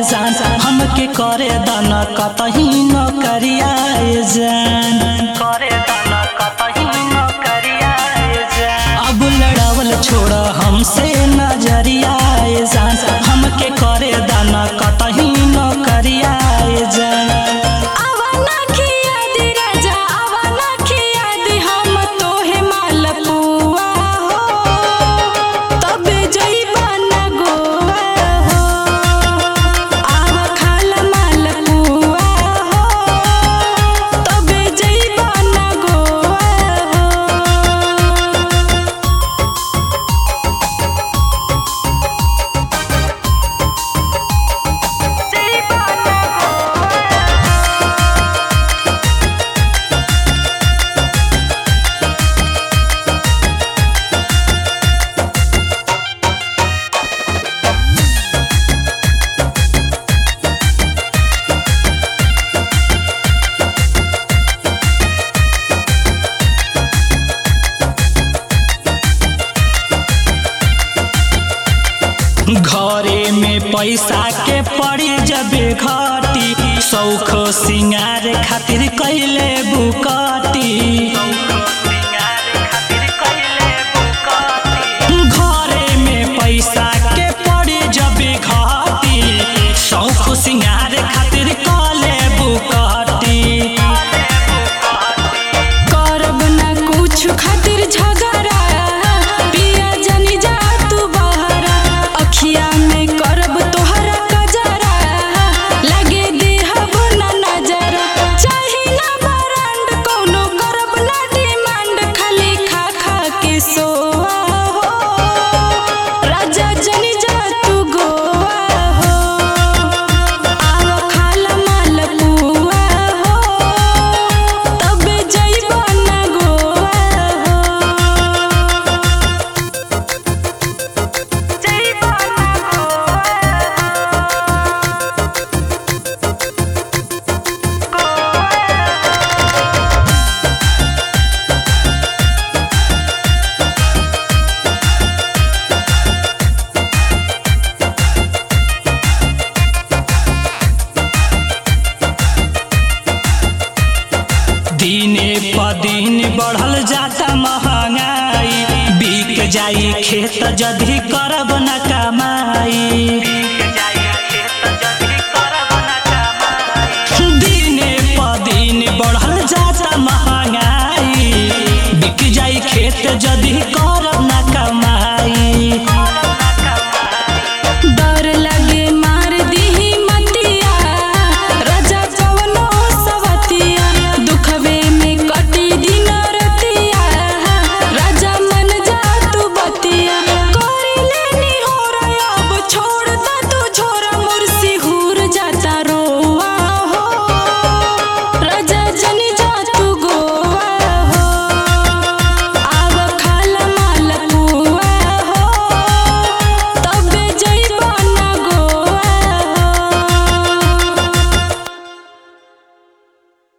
जान हमके करे दाना कतही न करियाए जान करे दाना कतही न करियाए जान अब लड़ावल छोड़ हमसे नजरियाए जान हमके करे दाना कतही न करियाए जान आवाना खिया दी राजा आवाना खिया दी हम तोहे मालपुआ हो तबे जइबा ना गोवा हो आवा खाला मालपुआ हो तबे जइबा ना गोवा हो घरे में पैसा के पड़ी जबे घटी सौख सिंगार खातिर कैले बुकटी घरे में पैसा के पड़ी जबे घटी सौख सिंगार खातिर कले बुकटी करब ना कुछ खातिर झगड़ा पिया जनी जा तू बहरा अखिया में करब तोहरा कजरा लगे देहब ना नजरा चाही ना बरांड कोनो करब ना डिमांड खाली खा खा के सोआ हो राजा जनी जा तू गोवा हो आवा खाला मालपुआ हो तबे जइबा ना गोवा हो जइबा ना दिने प दिन बढ़ल जाता महंगाई बिक जाई खेत जदी करब न कमाई दिने प दिन बढ़ल जाता महंगाई बिक जाई खेत जदी कर